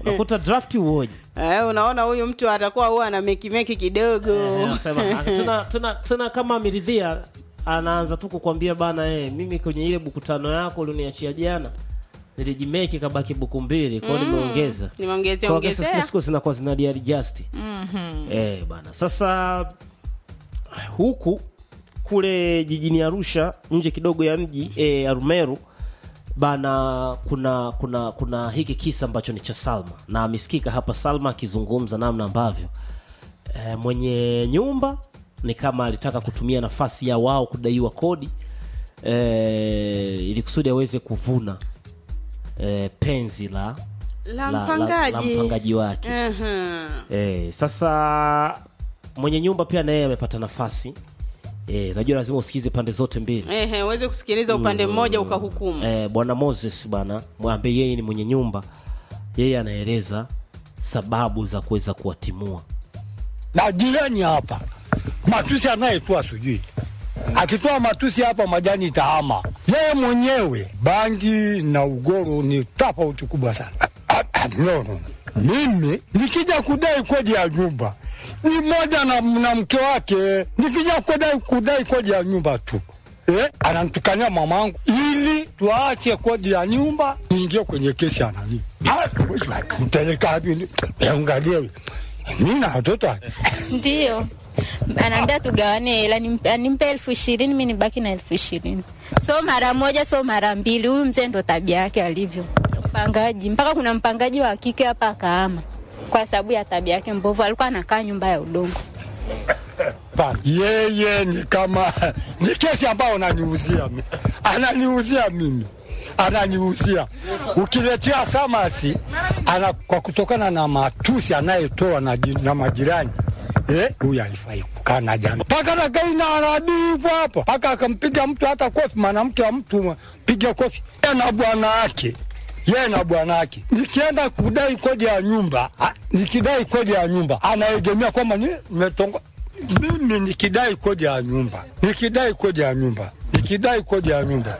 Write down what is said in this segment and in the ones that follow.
unakuta draft uoje eh, unaona huyu mtu atakuwa huwa ana meki meki kidogo Eh, anasema, tena, tena, tena kama ameridhia anaanza tu kukwambia bana eh, mimi kwenye ile buku tano yako ulioniachia jana nilijimeki kabaki buku mbili kwao nimeongeza nimeongezea Kwa kesi ongezea siku zinakuwa zina readjust eh bana sasa huku kule jijini Arusha nje kidogo ya mji eh, Arumeru bana kuna kuna kuna hiki kisa ambacho ni cha Salma na amesikika hapa Salma akizungumza namna ambavyo e, mwenye nyumba ni kama alitaka kutumia nafasi ya wao kudaiwa kodi e, ili kusudi aweze kuvuna e, penzi la la la, mpangaji, la, la mpangaji wake Aha. e, sasa mwenye nyumba pia naye amepata nafasi e, najua lazima usikize pande zote mbili Ehe, uweze kusikiliza upande mmoja ukahukumu eh, bwana Moses bwana ambaye yeye ni mwenye nyumba, yeye anaeleza sababu za kuweza kuwatimua. na jirani hapa matusi anayetoa sijui akitoa matusi hapa majani itahama yeye mwenyewe bangi na ugoro ni tofauti kubwa sana Ah, ah, no, no. mimi nikija kudai kodi ya nyumba ni moja na, na mke wake nikija kudai, kudai kodi ya nyumba tu eh, anamtukania mamangu ili tuache kodi ya nyumba niingie kwenye kesi ya nani Ah, mpeleka wapi? Eh, angalia mi na watoto Ndio, anaambia tugawane hela, nimpe nimpe elfu ishirini mi nibaki na elfu ishirini so mara moja, so mara mbili. Huyu mzee ndo tabia yake alivyo, mpangaji. Mpaka kuna mpangaji wa kike hapa akaama kwa sababu ya tabia yake mbovu. Alikuwa anakaa nyumba ya udongo. Hapana, yeye ni kama ni kesi ambayo ananiuzia mi- ananiuzia mimi ananiuzia ukiletea samasi ana, kwa kutokana na matusi anayetoa na, ji- na majirani eh, huyu alifai kukaa na jamii mpaka nakaina anadivu hapa mpaka akampiga mtu hata kofi mwanamke wa mtu piga kofi Yeye na bwana wake yeye na bwana wake nikienda kudai kodi ya nyumba a- nikidai kodi ya nyumba anaegemea kwamba ni nimetongo mimi nikidai kodi ya nyumba nikidai kodi ya nyumba nikidai kodi ya nyumba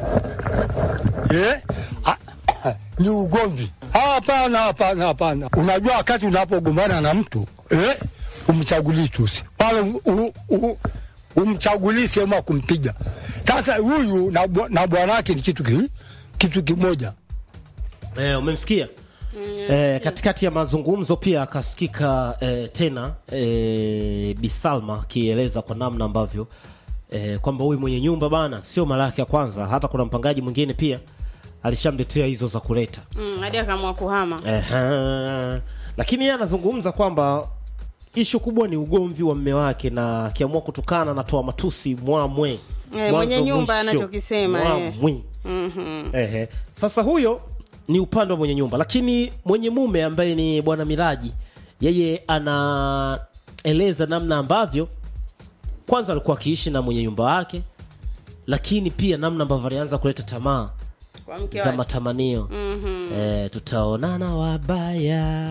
eh? Ah, ni ugomvi. Hapana, hapana, hapana. Unajua wakati unapogombana na mtu eh, umchagulii tusi pale, u- u- umchagulii sehemu ya kumpiga. Sasa huyu na bwa- na bwana wake ni kitu ki, kitu kimoja. Eh, umemsikia eh, katikati ya mazungumzo pia akasikika eh, tena eh, Bisalma akieleza kwa namna ambavyo eh, kwamba huyu mwenye nyumba bana sio mara yake ya kwanza, hata kuna mpangaji mwingine pia alishamletea hizo za kuleta Mm, hadi akaamua kuhama Ehe. Lakini yeye anazungumza kwamba ishu kubwa ni ugomvi wa mme wake, na akiamua kutukana anatoa matusi mwamwe Eh, Mwanzo mwenye nyumba mwisho. anachokisema, eh. Mwamwi. Ehe. Sasa huyo ni upande wa mwenye nyumba, lakini mwenye mume ambaye ni bwana Miraji, yeye anaeleza namna ambavyo kwanza alikuwa akiishi na mwenye nyumba wake, lakini pia namna ambavyo alianza kuleta tamaa kwa mke za wake matamanio eh, tutaonana wabaya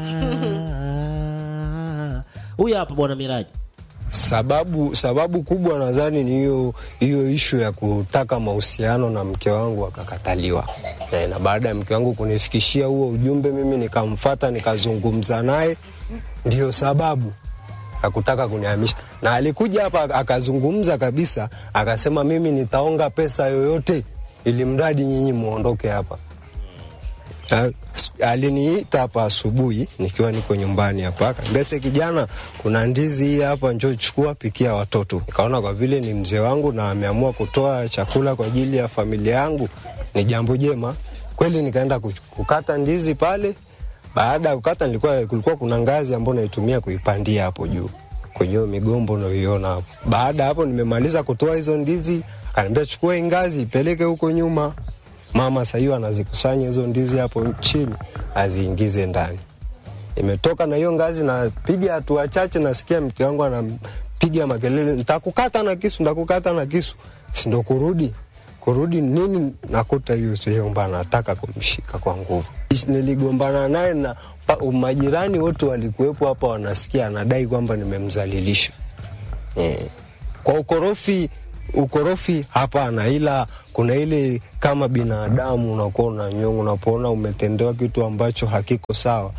huyu hapa bwana Miraji Sababu sababu kubwa nadhani ni hiyo hiyo ishu ya kutaka mahusiano na mke wangu akakataliwa. E, na baada ya mke wangu kunifikishia huo ujumbe, mimi nikamfata nikazungumza naye, ndiyo sababu ya kutaka kunihamisha. Na alikuja hapa akazungumza kabisa, akasema mimi nitaonga pesa yoyote ili mradi nyinyi muondoke hapa. Ah, s- aliniita hapa asubuhi nikiwa niko nyumbani hapa, akaniambia "Se kijana, kuna ndizi hii hapa, njoo chukua, pikia watoto. Nikaona kwa vile ni mzee wangu na ameamua kutoa chakula kwa ajili ya familia yangu, ni jambo jema kweli. Nikaenda kuch- kukata ndizi pale. Baada ya kukata, nilikuwa kulikuwa kuna ngazi ambayo naitumia kuipandia hapo juu kwenye hiyo migombo unayoiona hapo. Baada ya hapo, nimemaliza kutoa hizo ndizi, akaniambia chukua hii ngazi ipeleke huko nyuma mama sasa hiyo anazikusanya hizo ndizi hapo chini aziingize ndani. Imetoka na hiyo ngazi, napiga hatua chache, nasikia mke wangu anapiga makelele, nitakukata na kisu, nitakukata na kisu. Si ndo kurudi kurudi nini, nakuta hiyo sehemu anataka kumshika kwa nguvu. Niligombana naye na pa- majirani wote walikuwepo hapa, wanasikia anadai kwamba nimemzalilisha eh. Kwa ukorofi ukorofi hapana, ila kuna ile kama binadamu unakuwa unanyonga, unapoona umetendewa kitu ambacho hakiko sawa,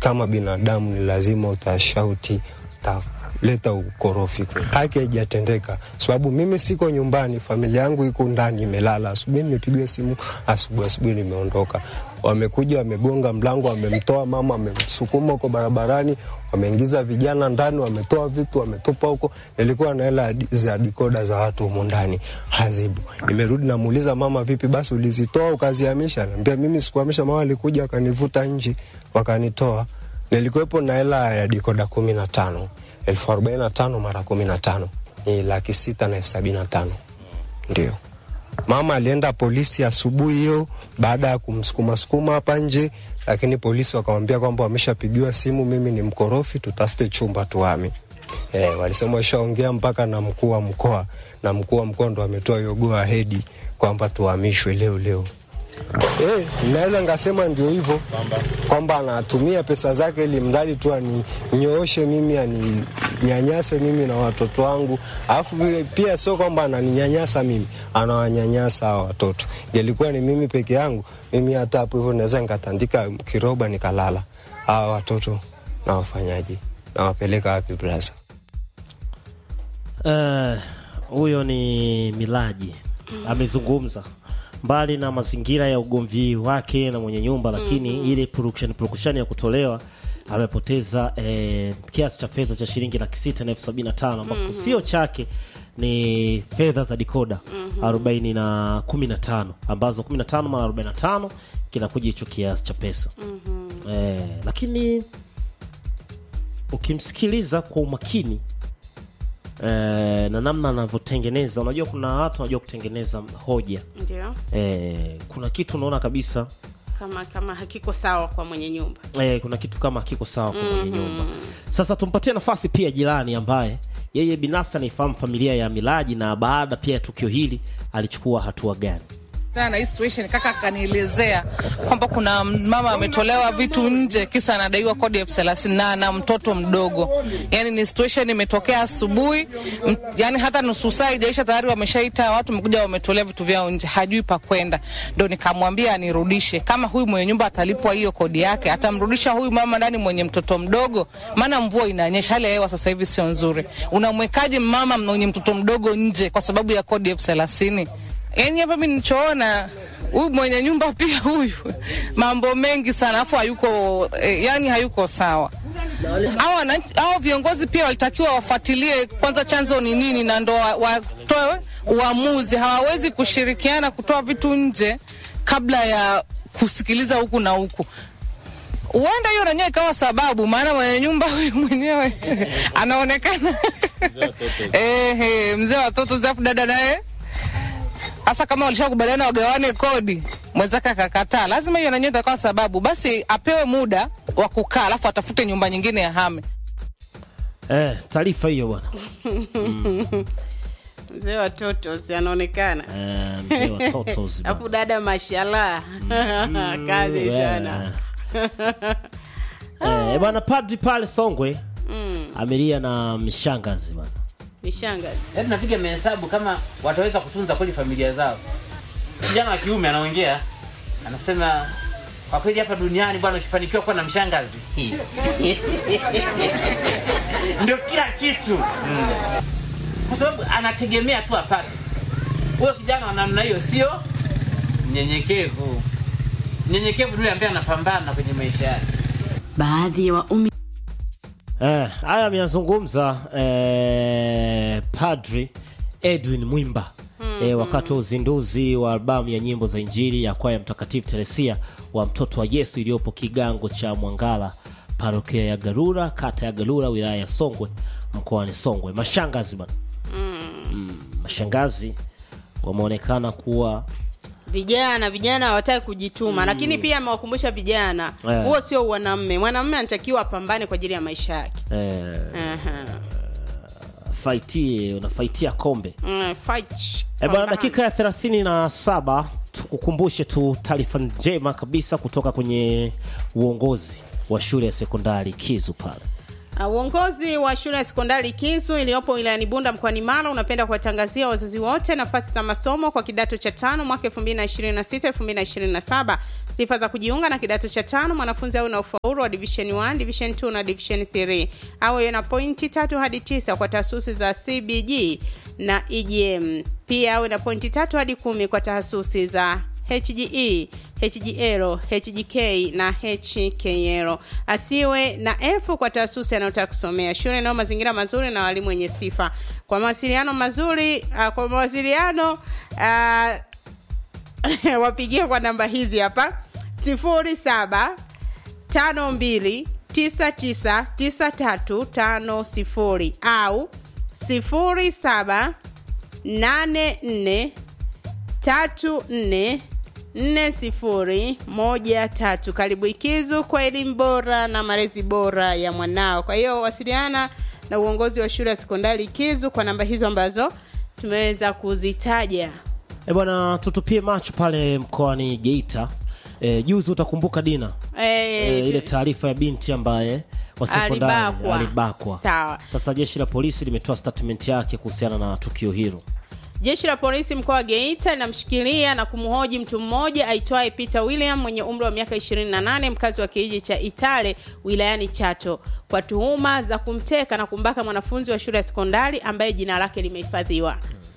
kama binadamu ni lazima utashauti utaleta ukorofi. Haki haijatendeka sababu mimi siko nyumbani, familia yangu iko ndani imelala. Asubuhi nimepigiwa simu, asubuhi asubuhi nimeondoka. Wamekuja wamegonga mlango, wamemtoa mama, wamemsukuma huko barabarani, wameingiza vijana ndani, wametoa vitu, wametupa huko. Nilikuwa na hela za dikoda za watu humo ndani hazibu. Nimerudi namuuliza mama, vipi basi ulizitoa ukazihamisha? Naambia mimi sikuhamisha, mama alikuja akanivuta nje wakanitoa. Nilikuwepo na hela ya dikoda kumi na tano elfu arobaini na tano mara kumi na tano ni laki sita na elfu sabini na tano ndio mama alienda polisi asubuhi hiyo baada ya kumsukuma sukuma hapa nje, lakini polisi wakamwambia kwamba wameshapigiwa simu, mimi ni mkorofi, tutafute chumba tuame. E, walisema washaongea mpaka na mkuu wa mkoa, na mkuu wa mkoa ndo ametoa hiyo go ahead kwamba tuhamishwe leo leo. Eh, naweza ngasema ndio hivyo kwamba anatumia pesa zake ili mradi tu aninyooshe mimi aninyanyase mimi na watoto wangu, alafu vile pia sio kwamba ananinyanyasa mimi, anawanyanyasa hawa watoto. Ingelikuwa ni mimi peke yangu, mimi hata hapo hivyo naweza nikatandika kiroba nikalala. Hawa watoto na wafanyaji nawapeleka wapi brasa? Eh, huyo ni Milaji amezungumza mbali na mazingira ya ugomvi wake na mwenye nyumba, lakini ile purukushani purukushani ya kutolewa amepoteza eh, kiasi cha fedha cha shilingi laki sita na elfu sabini na tano ambapo sio chake ni fedha za dikoda arobaini na kumi na tano ambazo kumi na tano mara arobaini na tano kinakuja hicho kiasi cha pesa eh, lakini ukimsikiliza kwa umakini eh, na namna anavyotengeneza, unajua kuna watu wanajua kutengeneza hoja ndio eh, kuna kitu unaona kabisa kama kama hakiko sawa kwa mwenye nyumba eh, kuna kitu kama kiko sawa kwa mwenye nyumba. Sasa tumpatie nafasi pia jirani ambaye yeye binafsi anaifahamu familia ya Milaji na baada pia ya tukio hili alichukua hatua gani? Kutana na hii situation kaka akanielezea kwamba kuna mama ametolewa vitu nje kisa anadaiwa kodi elfu thelathini na na mtoto mdogo. Yani ni situation imetokea asubuhi, m- yani hata nusu saa ijaisha tayari wameshaita watu, wamekuja wametolea vitu vyao nje, hajui pa kwenda. Ndo nikamwambia anirudishe, kama huyu mwenye nyumba atalipwa hiyo kodi yake, atamrudisha huyu mama ndani mwenye mtoto mdogo, maana mvua inanyesha, hali ya hewa sasa hivi sio nzuri. Unamwekaje mama mwenye mtoto mdogo nje kwa sababu ya kodi elfu thelathini? Yani hapa mi nilichoona huyu mwenye nyumba pia huyu mambo mengi sana, afu hayuko eh, yani hayuko sawa. Hao wananchi- hao viongozi pia walitakiwa wafuatilie kwanza chanzo ni nini, na ndo wa- watoe uamuzi. Hawawezi kushirikiana kutoa vitu nje kabla ya kusikiliza huku na huku. Huenda hiyo nanyewe ikawa sababu, maana mwenye nyumba huyu mwenyewe anaonekana eh, mzee wa watoto zafu dada naye hasa kama walishakubaliana wagawane kodi, mwenzake akakataa, lazima hiyo nanyewe itakuwa sababu. Basi apewe muda wa kukaa, alafu atafute nyumba nyingine ya hame. Eh, taarifa hiyo bwana. mzee wa totos anaonekana Eh, mzee wa Totos bwana. alafu dada mashallah kazi sana Eh, bwana padri pale Songwe amelia na mshangazi bwana. ni shangazi Yaani napiga mahesabu kama wataweza kutunza kweli familia zao. Kijana wa kiume anaongea, anasema kwa kweli hapa duniani bwana, ukifanikiwa kuwa na mshangazi ndio kila kitu mm. kwa sababu anategemea tu apate. Huyo kijana wa namna hiyo sio mnyenyekevu. Mnyenyekevu ni yule ambaye anapambana kwenye maisha yake. Baadhi ya waumini Eh, haya ameyazungumza eh, Padri Edwin Mwimba eh, wakati wa uzinduzi wa albamu ya nyimbo za Injili ya kwaya Mtakatifu Teresia wa mtoto wa Yesu iliyopo kigango cha Mwangala, parokia ya Garura, kata ya Garura, wilaya ya Songwe, mkoani Songwe. Mashangazi bana, mm, mashangazi wameonekana kuwa vijana vijana hawataki kujituma lakini pia amewakumbusha vijana Eh. huo sio mwanamme mwanamme anatakiwa apambane kwa ajili ya maisha yake eh, Aha. faitie unafaitia kombe Mm, fight. E bwana, Pambana. dakika ya thelathini na saba tukukumbushe tu taarifa njema kabisa kutoka kwenye uongozi wa shule ya sekondari Kizu pale. Uh, uongozi wa shule ya sekondari Kisu iliyopo wilayani Bunda mkoani Mara unapenda kuwatangazia wazazi wote nafasi za masomo kwa kidato cha tano mwaka 2026 2027. Sifa za kujiunga na kidato cha tano: mwanafunzi awe na ufaulu wa division 1, division 2 na division 3, awe na pointi tatu hadi tisa kwa taasisi za CBG na EGM. Pia awe na pointi tatu hadi kumi kwa taasisi za HGE, HGL, HGK na HKL. Asiwe na F kwa taasisi anayotaka kusomea. Shule inayo mazingira mazuri na walimu wenye sifa. Kwa mawasiliano mazuri, uh, kwa mawasiliano uh, wapigie kwa namba hizi hapa 07 52 99 9350 au 07 84 tatu nne nne sifuri moja tatu. Karibu Ikizu kwa elimu bora na malezi bora ya mwanao. Kwa hiyo wasiliana na uongozi wa shule ya sekondari Ikizu kwa namba hizo ambazo tumeweza kuzitaja. E bwana, tutupie macho pale mkoani Geita. E, juzi utakumbuka Dina E, e, ile taarifa ya binti ambaye wa sekondari Alibakwa. alibakwa. Sawa. Sasa jeshi la polisi limetoa statement yake kuhusiana na tukio hilo. Jeshi la polisi mkoa wa Geita linamshikilia na kumhoji mtu mmoja aitwaye Peter William mwenye umri wa miaka 28 mkazi wa kijiji cha Itale wilayani Chato kwa tuhuma za kumteka na kumbaka mwanafunzi wa shule ya sekondari ambaye jina lake limehifadhiwa.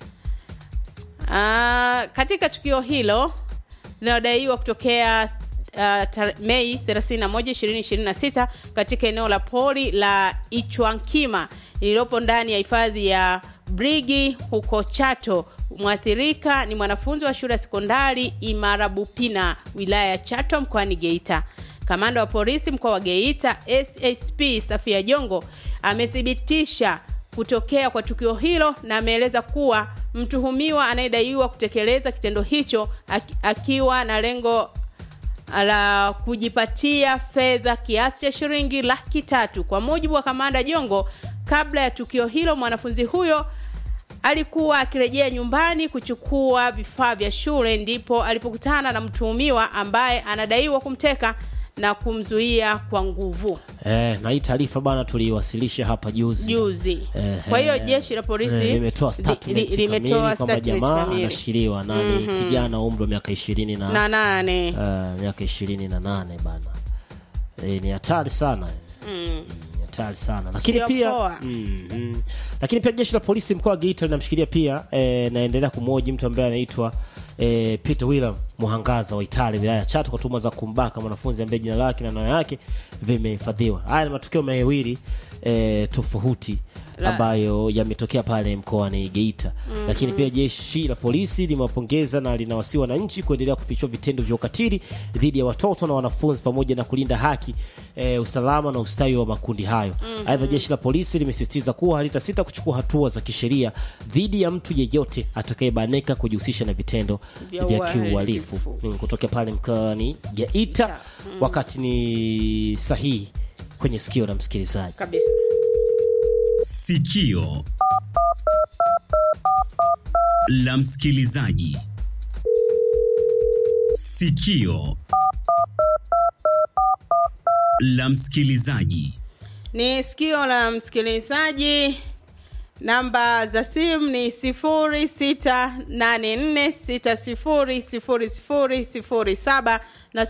Ah, katika tukio hilo linalodaiwa kutokea uh, tar- Mei 31, 2026 katika eneo la pori la Ichwankima lililopo ndani ya hifadhi ya Brigi huko Chato. Mwathirika ni mwanafunzi wa shule ya sekondari Imarabupina wilaya ya Chato mkoani Geita. Kamanda wa polisi mkoa wa Geita SSP Safia Jongo amethibitisha kutokea kwa tukio hilo na ameeleza kuwa mtuhumiwa anayedaiwa kutekeleza kitendo hicho aki- akiwa na lengo la kujipatia fedha kiasi cha shilingi laki tatu. Kwa mujibu wa kamanda Jongo, kabla ya tukio hilo mwanafunzi huyo alikuwa akirejea nyumbani kuchukua vifaa vya shule, ndipo alipokutana na mtuhumiwa ambaye anadaiwa kumteka na kumzuia kwa nguvu Eh, na hii taarifa bana tuliiwasilisha hapa juzi. juzi. Eh, Kwa hiyo eh, jeshi la polisi eh, limetoa li- statement li- limetoa kamili kwamba statement jamaa kamili. anashikiliwa na ni kijana wa umri wa miaka ishirini na na nane eh, miaka ishirini na nane bana. Eh, ni hatari sana mm. Ni hatari sana lakini Sio pia poa. mm, mm. lakini pia jeshi la polisi mkoa wa Geita linamshikilia pia eh, naendelea kumhoji mtu ambaye anaitwa eh, Peter William Muhangaza wa Itali wilaya ya Chato kwa tuhuma za kumbaka mwanafunzi ambaye jina lake na namba yake vimehifadhiwa. Haya ni matukio mawili eh, tofauti La- ambayo yametokea pale mkoani Geita. Lakini pia jeshi la polisi limewapongeza na linawasihi wananchi kuendelea kufichua vitendo vya ukatili dhidi ya watoto na wanafunzi pamoja na kulinda haki e, usalama na ustawi wa makundi hayo. Aidha, jeshi la polisi limesisitiza kuwa halitasita kuchukua hatua za kisheria dhidi ya mtu yeyote atakayebanika kujihusisha na vitendo Vya vya uhalifu. kiuhalifu Mm, kutokea pale mkoani Geita. Wakati ni sahihi kwenye sikio la msikilizaji. kabisa. Sikio la msikilizaji. Sikio la msikilizaji. Ni sikio la msikilizaji. Namba za simu ni 0684600007 na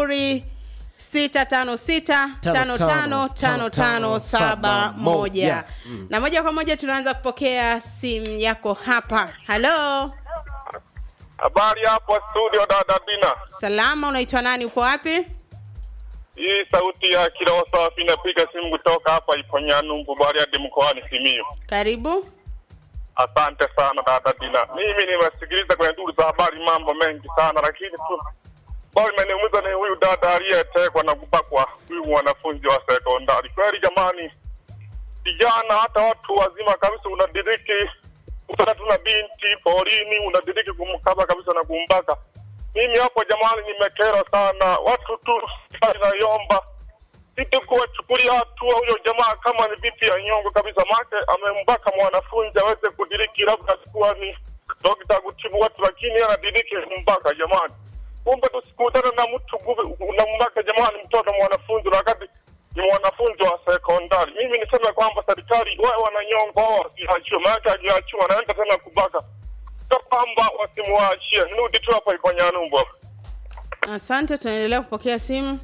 0656555571 na moja kwa moja tunaanza kupokea simu yako hapa. Halo, Habari hapo studio dada Dina. salama, unaitwa nani? Upo wapi? Hii sauti ya kila safi napiga simu kutoka hapa Iponyanumbu Bariadi mkoani Simiyu. Karibu. Asante sana dada Dina. Mimi nimesikiliza kwenye duru za habari mambo mengi sana, lakini tu bado imeniumiza ni huyu dada aliyetekwa na kubakwa huyu mwanafunzi wa sekondari. Kweli jamani, vijana hata watu wazima kabisa unadiriki kutana tu na binti porini, unadiriki kumkaba kabisa na kumbaka. Mimi hapo jamani, nimekerwa sana. Watu tu naiomba sisi kuwachukulia hatua huyo jamaa kama ni vipi ya nyongo kabisa, make amembaka mwanafunzi aweze kudiriki, labda alikuwa ni dokta kutibu watu, lakini yeye anadiriki kumbaka. Jamani, kumbe tusikutane na mtu guve- unambaka jamani, mtoto mwanafunzi, na wakati ni wanafunzi wa sekondari. Mimi niseme kwamba serikali wawe wananyongwa wao wasiachiwe, maanake akiachiwa anaenda tena kubaka, sio kwamba wasimwachie. Nirudi tu hapa Ikonyanumbu hapa. Asante, tunaendelea kupokea simu.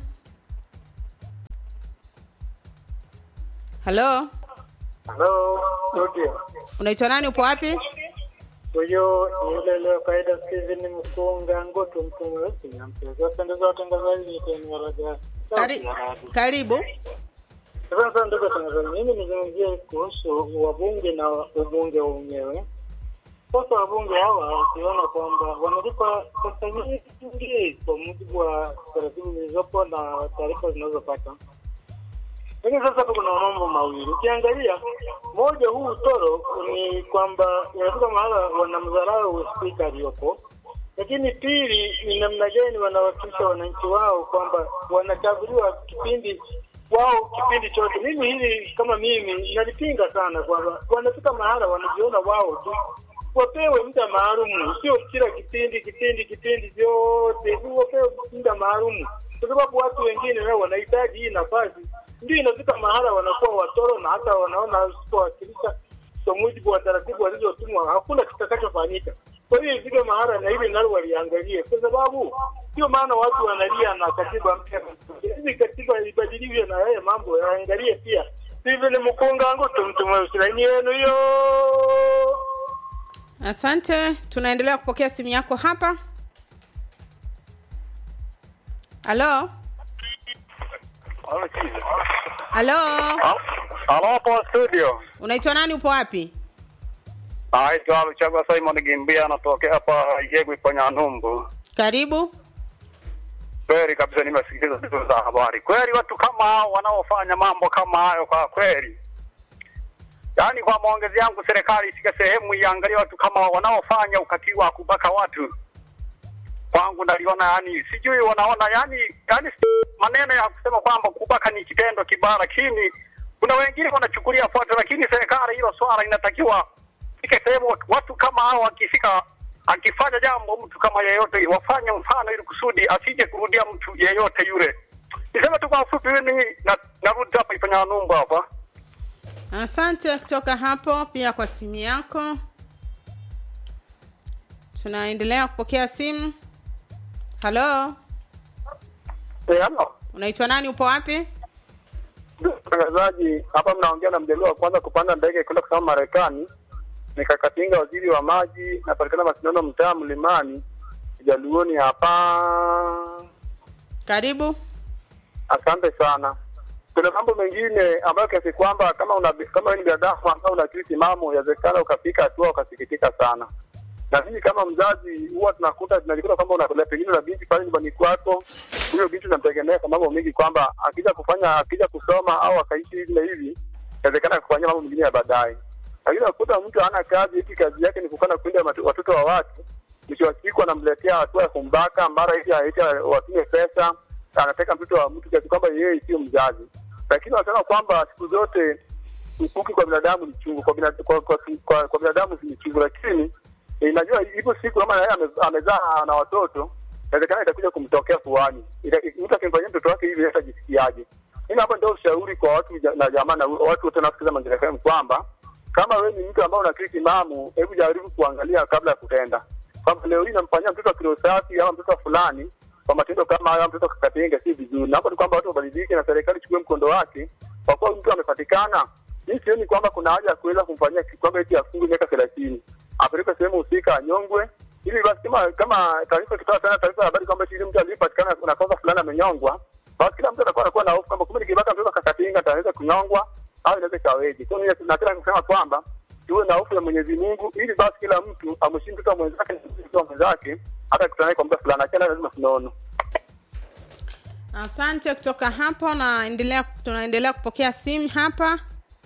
Halo, Halo, studio. unaitwa nani? Upo wapi? Huyo ni yule leo kaida Steven Mkunga Ngoto mtu mweusi na mchezo. Asante za watangazaji ni tena raja. Kari, karibu. Sasa ndugu watangazaji, mimi nizungumzie kuhusu wabunge na ubunge wenyewe. Sasa wabunge hawa ukiona kwamba wanalipa pesa nyingi kwa mujibu wa taratibu zilizopo na taarifa zinazopata lakini sasa hapo kuna mambo mawili. Ukiangalia moja, huu utoro ni kwamba inafika mahala wanamdharau spika aliyopo, lakini pili ni namna gani wanawakilisha wananchi wao kwamba wanachaguliwa kipindi wao kipindi chote. Mimi hili kama mimi nalipinga sana kwamba wanafika mahala wanajiona wao tu wapewe muda maalum, sio kila kipindi kipindi kipindi vyote, wapewe muda maalum, kwa sababu watu wengine nao wanahitaji hii nafasi ndio inafika mahala wanakuwa watoro na hata wanaona usipowakilisha kwa mujibu wa taratibu walizotumwa hakuna kitakachofanyika. Kwa hiyo ifike mahala na hili nalo waliangalie, kwa sababu sio maana watu wanalia na katiba mpya. Hizi katiba ibadilishwe na yeye mambo yaangalie pia. Steven Mkunga angu tumtume usilaini yenu hiyo. Asante, tunaendelea kupokea simu yako hapa. Halo, halo, Halo hapo studio. unaitwa nani? Upo wapi? Naitwa Luchagwa Simon Gimbia, anatokea hapa Igegwe kwenye Numbu. Karibu. Kweli kabisa, nimesikiliza vitu za habari. Kweli watu kama hao wanaofanya mambo kama hayo, kwa kweli, yaani kwa maongezi yangu, serikali ifike sehemu iangalie watu kama hao wanaofanya ukatili wa kubaka watu. Kwangu naliona yani, sijui wanaona yani, yani maneno ya kusema kwamba kubaka ni kitendo kibaya, lakini kuna wengine wanachukulia pote, lakini serikali hilo swala inatakiwa ifike sehemu watu kama hao wakifika akifanya jambo mtu kama yeyote wafanye mfano ili kusudi asije kurudia mtu yeyote yule. Niseme tu kwa ufupi, mimi na, narudi hapa ifanya numba hapa. Asante kutoka hapo pia kwa simu yako. Tunaendelea kupokea simu. Halo, Eh, halo. unaitwa nani? Upo wapi? Mtangazaji, hapa mnaongea na mjaluo wa kwanza kupanda ndege kwenda kusoma Marekani. Nikakatinga waziri wa maji, napatikana Masinono, mtaa Mlimani, Jaluoni hapa. Karibu. Asante sana. Kuna mambo mengine ambayo kiasi kwamba kama una, kama wewe ni binadamu ambao una akili timamu, yawezekana ukafika hatua ukasikitika sana. Na mimi kama mzazi huwa tunakuta tunajikuta kwamba unapeleka pengine na binti pale nyumbani kwako, huyo binti unamtegemea kwa mambo mengi, kwamba akija kufanya akija kusoma au akaishi hivi na hivi, inawezekana kufanyia mambo mengine ya baadaye. Lakini unakuta mtu hana kazi, hiki kazi yake ni kukana kuinda matu- watoto wa watu, mwisho wa siku anamletea hatua ya kumbaka, mara hivi aite watume pesa, anateka mtoto wa mtu kiasi kwamba yeye sio mzazi. Lakini wanasema kwamba siku zote ukuki kwa binadamu ni chungu, kwa, binad, kwa, kwa, kwa, kwa binadamu ni chungu, lakini eh, najua ipo siku kama naye ame- amezaa na watoto, inawezekana itakuja kumtokea fuani. Ita- Mtu akimfanyia mtoto wake hivi atajisikiaje? Mimi hapa ndio ushauri kwa watu ja- na jamaa na watu wote wanaosikiza Mazingira FM kwamba kama wewe ni mtu ambaye una akili timamu, hebu jaribu kuangalia kabla ya kutenda, kwamba leo hii namfanyia mtoto wa kilo safi ama mtoto wa fulani kwa matendo kama hayo, mtoto kakatenga, si vizuri. Na hapo ni kwamba watu wabadilike na serikali ichukue mkondo wake, kwa kuwa mtu amepatikana. Mimi sioni kwamba kuna haja ya kuweza kumfanyia ki- kwamba eti afungwe miaka thelathini, apelekwe sehemu husika, anyongwe ili basi kama kama taarifa ikitoa tena taarifa ya habari kwamba eti yule mtu aliyepatikana na kosa fulani amenyongwa, basi kila mtu atakuwa anakuwa na hofu kwamba kumbe nikibaka mtoto kakatinga ataweza kunyongwa au inaweza ikaweje. Kwa hiyo mimi nataka kusema kwamba tuwe na hofu ya Mwenyezi Mungu ili basi kila mtu amheshimu mtoto wa mwenzake na mtoto wa mwenzake hata akutana naye kwa muda fulani, achana lazima tunaona. Asante kutoka hapo, naendelea tunaendelea kupokea simu hapa.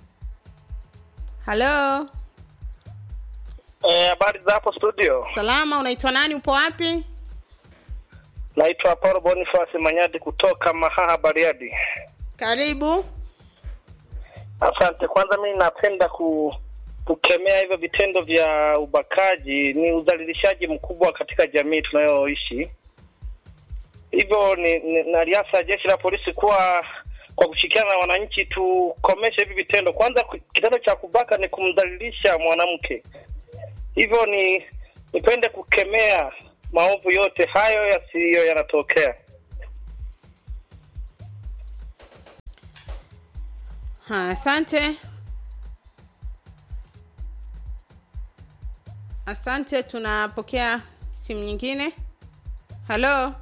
Halo, Eh, habari za hapo studio. salama, unaitwa nani? Upo wapi? Naitwa Paul Boniface Manyadi kutoka Mahaha Bariadi. Karibu. Asante. Kwanza mimi napenda ku kukemea hivyo vitendo vya ubakaji, ni udhalilishaji mkubwa katika jamii tunayoishi. Hivyo ni, ni naliasa jeshi la polisi kuwa kwa kushirikiana na wananchi tukomeshe hivi vitendo. Kwanza ku- kitendo cha kubaka ni kumdhalilisha mwanamke, hivyo ni nipende kukemea maovu yote hayo yasiyo yanatokea. Ha, asante. Asante, tunapokea simu nyingine. Halo,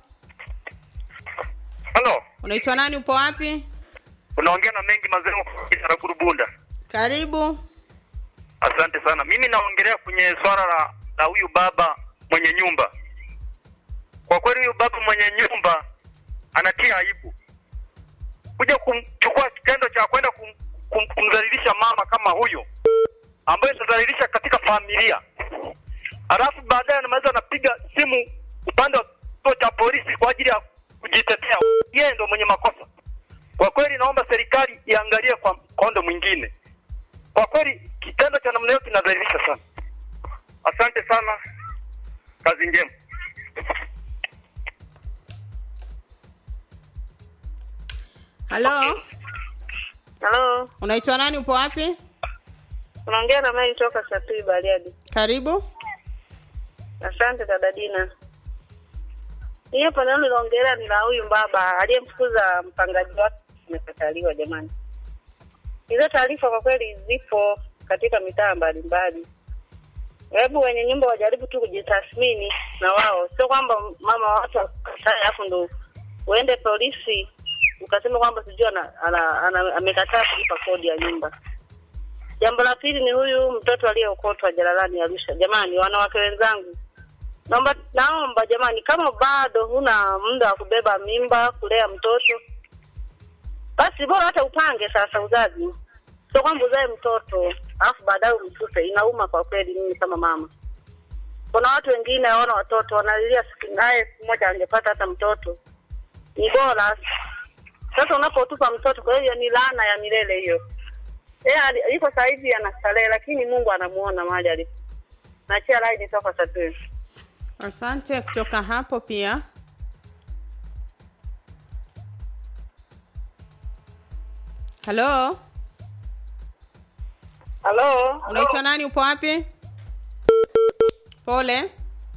Halo, unaitwa nani? Upo wapi? unaongea na mengi mazee Karaguru Bunda. Karibu. Asante sana. Mimi naongelea kwenye swala la la huyu baba mwenye nyumba. Kwa kweli huyu baba mwenye nyumba anatia aibu kuja kumchukua kitendo cha kwenda kum, kum, kumdhalilisha mama kama huyo ambaye itadhalilisha katika familia, alafu baadaye anaweza anapiga simu upande wa kituo cha polisi kwa ajili ya kujitetea. Yeye ndo mwenye makosa. Kwa kweli, naomba serikali iangalie kwa mkondo mwingine. Kwa kweli, kitendo cha namna hiyo kinadhalilisha sana. Asante sana, kazi njema. Halo, Halo, unaitwa nani? Upo wapi? unaongea na Mary toka Sapiri Bariadi. Karibu. Asante dada Dina. Hii hapa neno niloongelea ni la huyu baba aliyemfukuza mpangaji wake amekataliwa. Jamani, hizo taarifa kwa kweli zipo katika mitaa mbalimbali. Hebu wenye nyumba wajaribu tu kujitathmini na wao, sio kwamba mama wa watu akatae alafu ndo uende polisi ukasema kwamba sijui ana, ana, ana, amekataa kulipa kodi ya nyumba. Jambo la pili ni huyu mtoto aliyeokotwa jalalani Arusha. Jamani, wanawake wenzangu, naomba naomba jamani, kama bado huna muda wa kubeba mimba, kulea mtoto, basi bora hata upange sasa uzazi, sio kwamba uzae mtoto alafu baadaye umtupe. Inauma kwa kweli, mimi kama mama. Kuna watu wengine hawana watoto, wanalilia siku naye siku moja angepata hata mtoto, ni bora sasa unapotupa mtoto. Kwa hiyo ni laana ya milele hiyo. Yeye ali- yuko sasa hivi anastarehe, lakini Mungu anamuona mahali alipo. Nachia line toka Sapiri. Asante. Kutoka hapo pia halo, Halo, unaitwa nani? Upo wapi? Pole.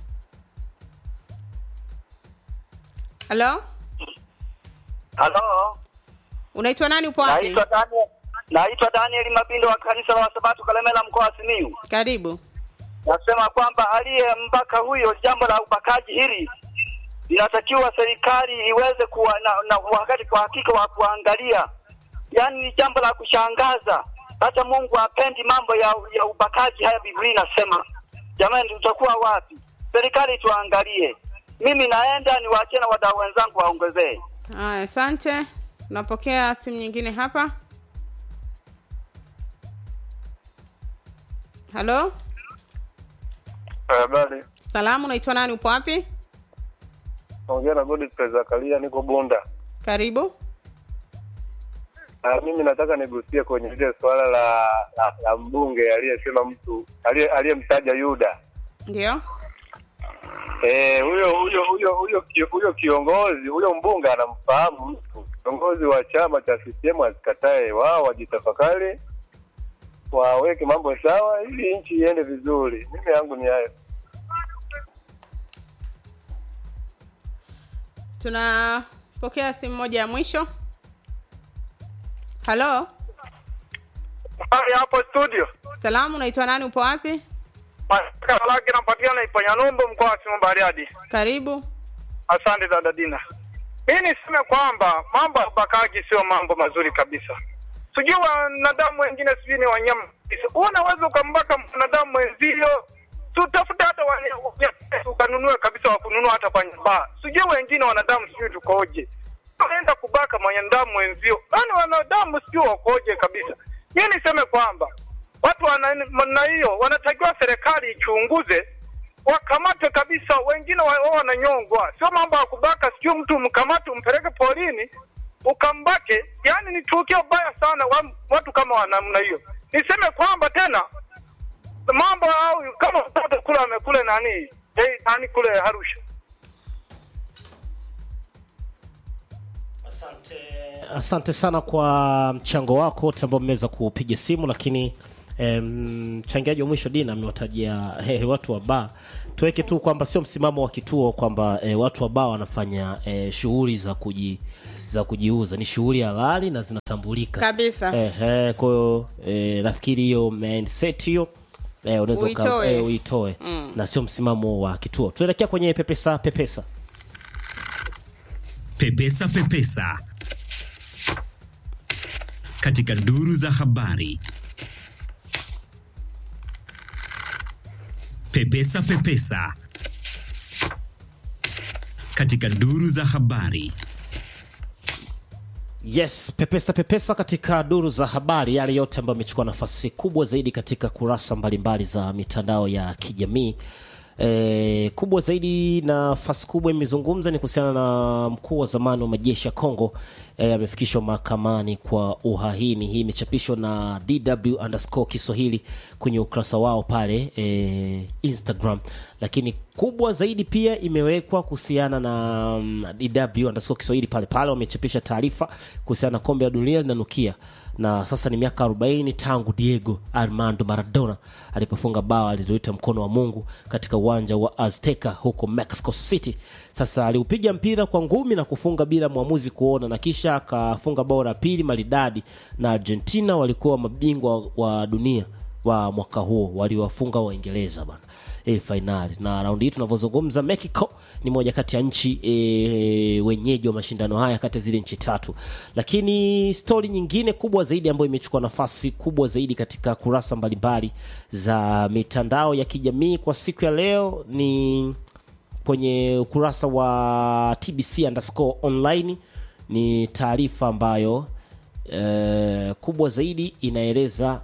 Halo, Halo, unaitwa nani? Upo wapi? naitwa Daniel, naitwa Daniel Mabindo wa kanisa la Wasabato Kalemela, mkoa wa Simiyu. Karibu. Nasema kwamba aliyembaka huyo, jambo la ubakaji hili inatakiwa serikali iweze kuwa na, na wakati kwa hakika wa kuangalia, yaani ni jambo la kushangaza. Hata Mungu apendi mambo ya, ya ubakaji haya. Biblia inasema jamani, tutakuwa wapi? Serikali tuangalie. Mimi naenda niwaachie na wadau wenzangu waongezee. Haya, asante. Tunapokea simu nyingine hapa. Halo, Habari, salamu, unaitwa nani? Upo wapi? naongea na Godfrey Zakaria, niko Bunda. Karibu. Ah, mimi nataka nigusie kwenye ile swala la, la, la mbunge aliyesema mtu aliye- aliyemtaja Yuda. Ndio. Eh, huyo huyo huyo huyo kio- huyo kiongozi huyo mbunge anamfahamu mtu. Kiongozi wa chama cha CCM asikatae, wao wajitafakari, waweke mambo sawa ili nchi iende vizuri. Mimi yangu ni hayo. Tunapokea simu moja ya mwisho. Halo, Hali hapo studio, salamu, unaitwa nani? Upo wapi? Masaka lake napatikana Ipanyalumbu, mkoa wa Simiyu Bariadi. Karibu. Asante dada Dina. Mimi niseme kwamba mambo ya ubakaji sio mambo mazuri kabisa. Sijui wanadamu wengine sijui ni wanyama kabisa. Unaweza ukambaka mwanadamu mwenzio, tutafuta hata wanya- wanya- ukanunue kabisa wa kununua hata kwenye baa. Sijui wengine wanadamu sijui tukoje. Unaenda kubaka mwanadamu mwenzio, yaani wanadamu sijui wakoje kabisa. Mimi niseme kwamba watu wana namna hiyo wanatakiwa serikali ichunguze wakamate kabisa, wengine wa- wao wananyongwa. Sio mambo ya kubaka, sijui mtu mkamate umpeleke polini ukambake. Yani ni tukio baya sana, wa, watu kama wa namna hiyo. Niseme kwamba tena mambo au kama mtoto kule amekule nani hey, nani kule Arusha asante sana kwa mchango wako wote ambao mmeweza kupiga simu lakini em, mchangiaji wa mwisho dina amewatajia eh, watu wa baa tuweke tu kwamba sio msimamo wa kituo kwamba eh, watu wa baa wanafanya eh, shughuli za kuji za kujiuza ni shughuli halali na zinatambulika Kabisa. eh, eh, kwa hiyo eh, nafikiri hiyo mindset hiyo eh, unaweza uka- Uitoe. eh, uitoe Mm. na sio msimamo wa kituo tunaelekea kwenye pepesa pepesa Pepesa Pepesa katika duru za habari. Pepesa Pepesa katika duru za habari. Yes, pepesa pepesa katika duru za habari, yale yote ambayo amechukua nafasi kubwa zaidi katika kurasa mbalimbali za mitandao ya kijamii. E, kubwa zaidi nafasi kubwa imezungumza ni kuhusiana na mkuu wa zamani wa majeshi ya Kongo e, amefikishwa mahakamani kwa uhaini. Hii imechapishwa na DW underscore Kiswahili kwenye ukurasa wao pale e, Instagram, lakini kubwa zaidi pia imewekwa kuhusiana na mm, DW underscore Kiswahili pale pale, wamechapisha taarifa kuhusiana na kombe la dunia linanukia na sasa ni miaka 40 tangu Diego Armando Maradona alipofunga bao aliloita mkono wa Mungu katika uwanja wa Azteca huko Mexico City. Sasa aliupiga mpira kwa ngumi na kufunga bila mwamuzi kuona, na kisha akafunga bao la pili maridadi, na Argentina walikuwa mabingwa wa dunia wa mwaka huo, waliwafunga Waingereza bana e, fainali na raundi hii tunavyozungumza Mexico ni moja kati ya nchi e, wenyeji wa mashindano haya kati ya zile nchi tatu lakini stori nyingine kubwa zaidi ambayo imechukua nafasi kubwa zaidi katika kurasa mbalimbali za mitandao ya kijamii kwa siku ya leo ni kwenye ukurasa wa tbc underscore online ni taarifa ambayo e, kubwa zaidi inaeleza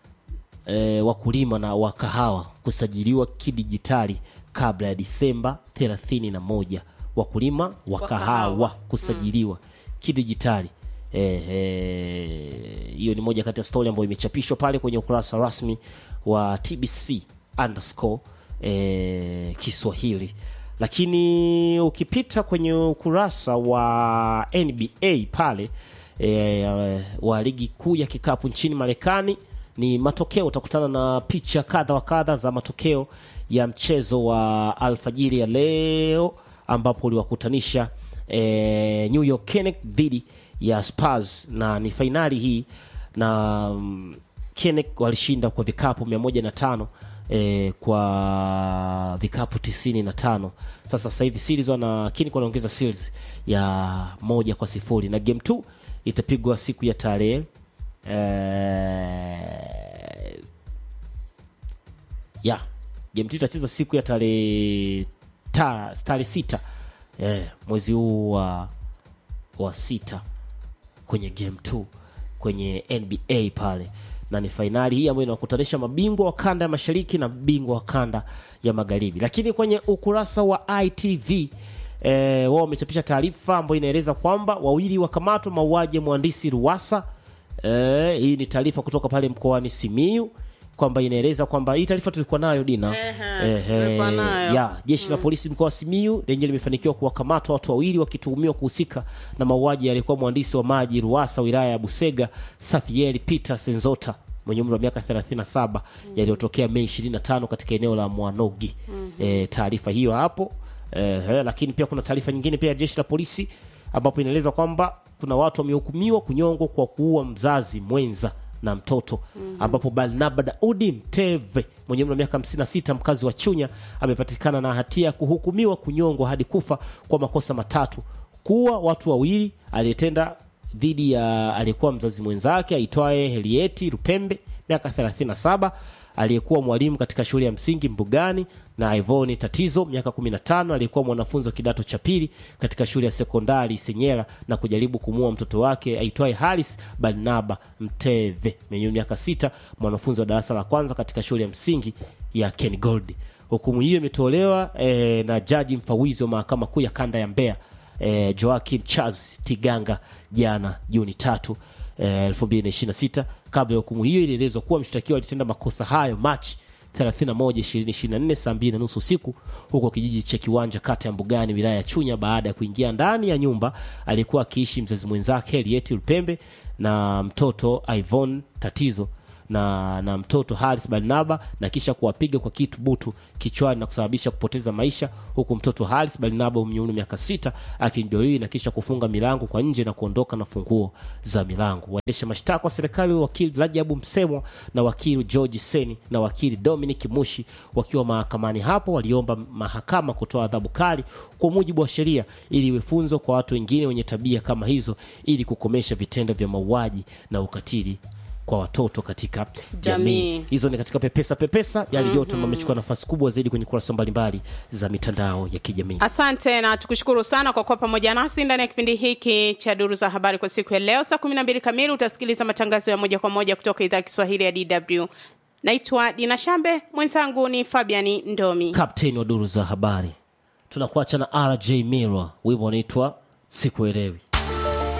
e, wakulima na wakahawa kusajiliwa kidijitali kabla ya Disemba 31. Wakulima wa kahawa kusajiliwa kidijitali Eh, eh, hiyo ni moja kati ya stori ambayo imechapishwa pale kwenye ukurasa rasmi wa TBC underscore eh, Kiswahili, lakini ukipita kwenye ukurasa wa NBA pale eh, wa ligi kuu ya kikapu nchini Marekani ni matokeo. Utakutana na picha kadha wa kadha za matokeo ya mchezo wa alfajiri ya leo ambapo uliwakutanisha eh, New York Knicks dhidi ya Spurs na ni fainali hii na mm, Knicks walishinda kwa vikapu 105 eh, kwa vikapu 95. Sasa sasa hivi series wana Knicks wanaongeza series ya moja kwa sifuri na game 2 itapigwa siku ya tarehe eh, ya game 2 itachezwa siku ya tarehe ta- tarehe sita eh, mwezi huu wa wa sita kwenye game 2 kwenye NBA pale na ni fainali hii ambayo inawakutanisha mabingwa wa kanda ya mashariki na bingwa wa kanda ya magharibi. Lakini kwenye ukurasa wa ITV eh, wao wamechapisha taarifa ambayo inaeleza kwamba wawili wakamatwa mauaji ya mwandishi Ruwasa. Eh, hii ni taarifa kutoka pale mkoani Simiyu kwamba inaeleza kwamba hii taarifa tulikuwa nayo Dina. Ehe, tulikuwa nayo. ya jeshi la polisi mkoa wa Simiyu lenye limefanikiwa kuwakamata watu wawili wakituhumiwa kuhusika na mauaji yalikuwa mwandishi wa maji Ruwasa wilaya ya Busega Safieri Peter Senzota mwenye umri wa miaka 37 yaliyotokea Mei 25 katika eneo la Mwanogi. Eh, taarifa hiyo hapo eh, eh, lakini pia kuna taarifa nyingine pia ya jeshi la polisi ambapo inaeleza kwamba kuna watu wamehukumiwa kunyongwa kwa kuua mzazi mwenza na mtoto ambapo Barnaba Daudi Mteve mwenye umri wa miaka 56 mkazi wa Chunya amepatikana na hatia ya kuhukumiwa kunyongwa hadi kufa kwa makosa matatu: kuua watu wawili aliyetenda dhidi ya aliyekuwa mzazi mwenzake aitwaye Helieti Rupembe miaka 37 aliyekuwa mwalimu katika shule ya msingi Mbugani na Ivoni Tatizo miaka 15 aliyekuwa mwanafunzi wa kidato cha pili katika shule ya sekondari Senyera na kujaribu kumua mtoto wake aitwaye Haris Barnaba Mteve mwenye miaka sita mwanafunzi wa darasa la kwanza katika shule ya msingi ya Ken Gold. Hukumu hiyo imetolewa eh, na jaji mfawizi wa mahakama kuu ya kanda ya Mbeya eh, Joakim Charles Tiganga jana Juni tatu eh, 2026. Kabla ya hukumu hiyo ilielezwa kuwa mshtakiwa alitenda makosa hayo Machi 31 2024 saa 2 na nusu usiku huko kijiji cha Kiwanja kata ya Mbugani wilaya ya Chunya baada ya kuingia ndani ya nyumba alikuwa akiishi mzazi mwenzake Henriette Lupembe na mtoto Ivon Tatizo na, na mtoto Haris Barnaba na kisha kuwapiga kwa kitu butu kichwani na kusababisha kupoteza maisha, huku mtoto Haris Barnaba mwenye umri wa miaka sita akijeruhiwa na kisha kufunga milango kwa nje na kuondoka na funguo za milango. Waendesha mashtaka wa serikali wakili Rajabu Msemwa na wakili George Seni na wakili Dominic Mushi wakiwa mahakamani hapo waliomba mahakama kutoa adhabu kali kwa mujibu wa sheria ili iwe funzo kwa watu wengine wenye tabia kama hizo ili kukomesha vitendo vya mauaji na ukatili kwa watoto katika jamii. Jamii. Hizo ni katika pepesa pepesa yale yote Mhm. ambayo amechukua nafasi kubwa zaidi kwenye kurasa mbalimbali za mitandao ya kijamii. asante na tukushukuru sana kwa kuwa pamoja nasi ndani ya kipindi hiki cha duru za habari kwa siku ya leo saa 12 kamili utasikiliza matangazo ya moja kwa moja kutoka idhaa ya kiswahili ya dw naitwa dina shambe mwenzangu ni fabiani ndomi Kapteni wa duru za habari, tunakuacha na RJ Mirror, wimbo unaitwa sikuelewi.